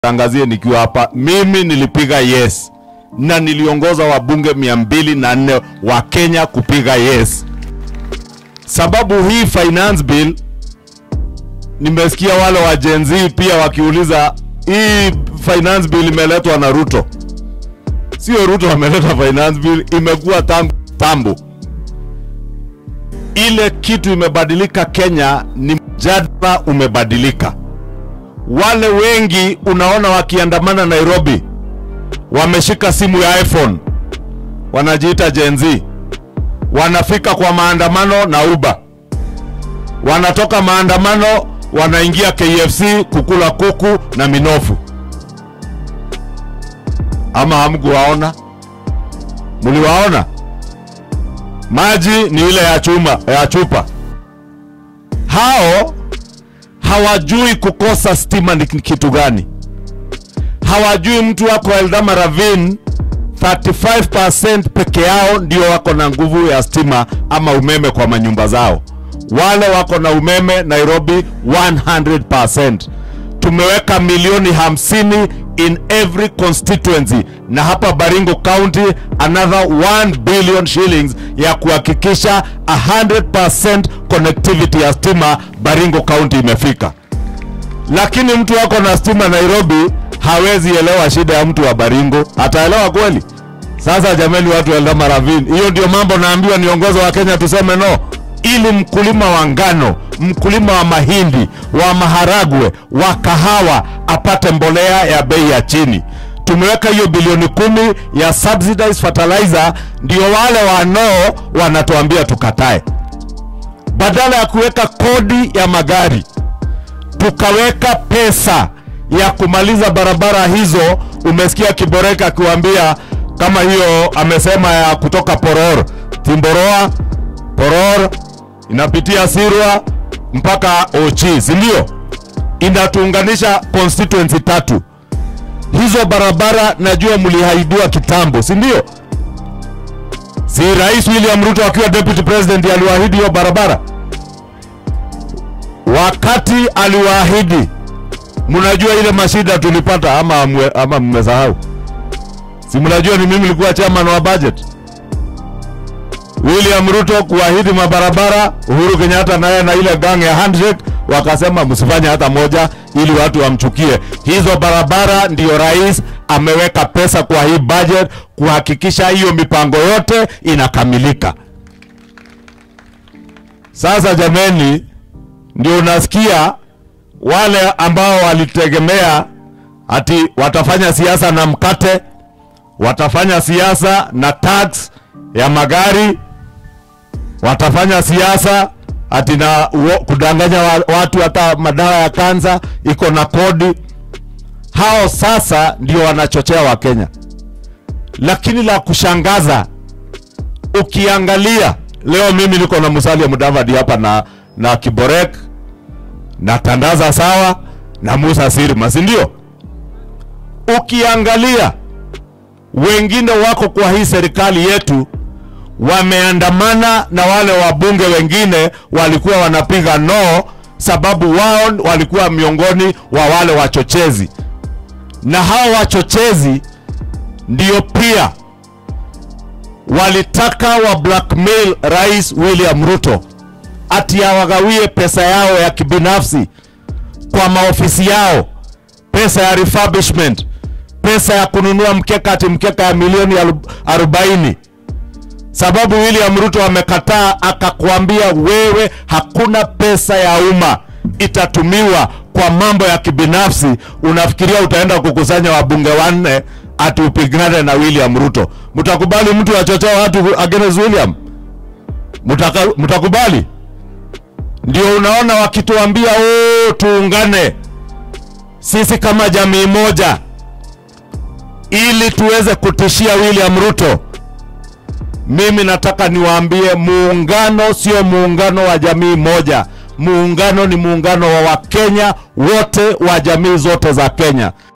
tangazie nikiwa hapa, mimi nilipiga yes na niliongoza wabunge mia mbili na nne wa Kenya kupiga yes. Sababu hii finance bill, nimesikia wale wa Gen Z pia wakiuliza hii finance bill imeletwa na Ruto. Sio Ruto ameleta finance bill, imekuwa tangu tambo. Ile kitu imebadilika Kenya ni mjadala umebadilika. Wale wengi unaona wakiandamana Nairobi wameshika simu ya iPhone, wanajiita Gen Z, wanafika kwa maandamano na Uber, wanatoka maandamano wanaingia KFC kukula kuku na minofu. Ama hamkuwaona? Mliwaona? Maji ni ile ya chuma ya chupa. Hao hawajui kukosa stima ni kitu gani. Hawajui mtu wako Eldama Ravine 35% peke yao ndio wako na nguvu ya stima ama umeme kwa manyumba zao. Wale wako na umeme Nairobi 100%. Tumeweka milioni hamsini in every constituency, na hapa Baringo County another 1 billion shillings ya kuhakikisha 100% connectivity ya stima Baringo County imefika. Lakini mtu wako na stima Nairobi hawezi elewa shida ya mtu wa Baringo, ataelewa kweli? Sasa jamani, watu wa Eldama Ravine, hiyo ndio mambo naambiwa niongozo wa Kenya tuseme no, ili mkulima wa ngano, mkulima wa mahindi, wa maharagwe, wa kahawa apate mbolea ya bei ya chini. Tumeweka hiyo bilioni kumi ya subsidized fertilizer, ndio wale wanao wanatuambia tukatae, badala ya kuweka kodi ya magari tukaweka pesa ya kumaliza barabara hizo. Umesikia Kiboreka akiwaambia kama hiyo, amesema ya kutoka Poror Timboroa, Poror inapitia Sirwa mpaka Ochi, si ndio? Inatuunganisha constituency tatu. Hizo barabara najua mlihaidiwa kitambo, si ndio? Si Rais William Ruto akiwa deputy president aliwaahidi hiyo barabara? Wakati aliwaahidi mnajua ile mashida tulipata ama mwe, ama mmesahau? Si mnajua ni mimi nilikuwa chairman wa budget. William Ruto kuahidi mabarabara, Uhuru Kenyatta naye na ile gang ya handshake wakasema msifanye hata moja ili watu wamchukie. Hizo barabara ndio rais ameweka pesa kwa hii budget kuhakikisha hiyo mipango yote inakamilika. Sasa jameni, ndio unasikia wale ambao walitegemea ati watafanya siasa na mkate, watafanya siasa na tax ya magari, watafanya siasa ati na uo, kudanganya wa, watu hata madawa ya kansa iko na kodi. Hao sasa ndio wanachochea Wakenya, lakini la kushangaza ukiangalia leo, mimi niko na Musalia Mudavadi hapa na, na Kiborek na Tandaza sawa na Musa Sirma, si ndio? Ukiangalia wengine wako kwa hii serikali yetu wameandamana na wale wabunge wengine walikuwa wanapiga no, sababu wao walikuwa miongoni wa wale wachochezi, na hao wachochezi ndio pia walitaka wa blackmail Rais William Ruto ati awagawie pesa yao ya kibinafsi kwa maofisi yao, pesa ya refurbishment, pesa ya kununua mkeka, ati mkeka ya milioni arobaini sababu William Ruto amekataa, akakwambia wewe, hakuna pesa ya umma itatumiwa kwa mambo ya kibinafsi. Unafikiria utaenda kukusanya wabunge wanne ati upigane na William Ruto? Mtakubali mtu achochea watu against William? Mutaka, mtakubali? Ndio unaona wakituambia oh, tuungane sisi kama jamii moja ili tuweze kutishia William Ruto. Mimi nataka niwaambie, muungano sio muungano wa jamii moja. Muungano ni muungano wa Wakenya wote wa jamii zote za Kenya.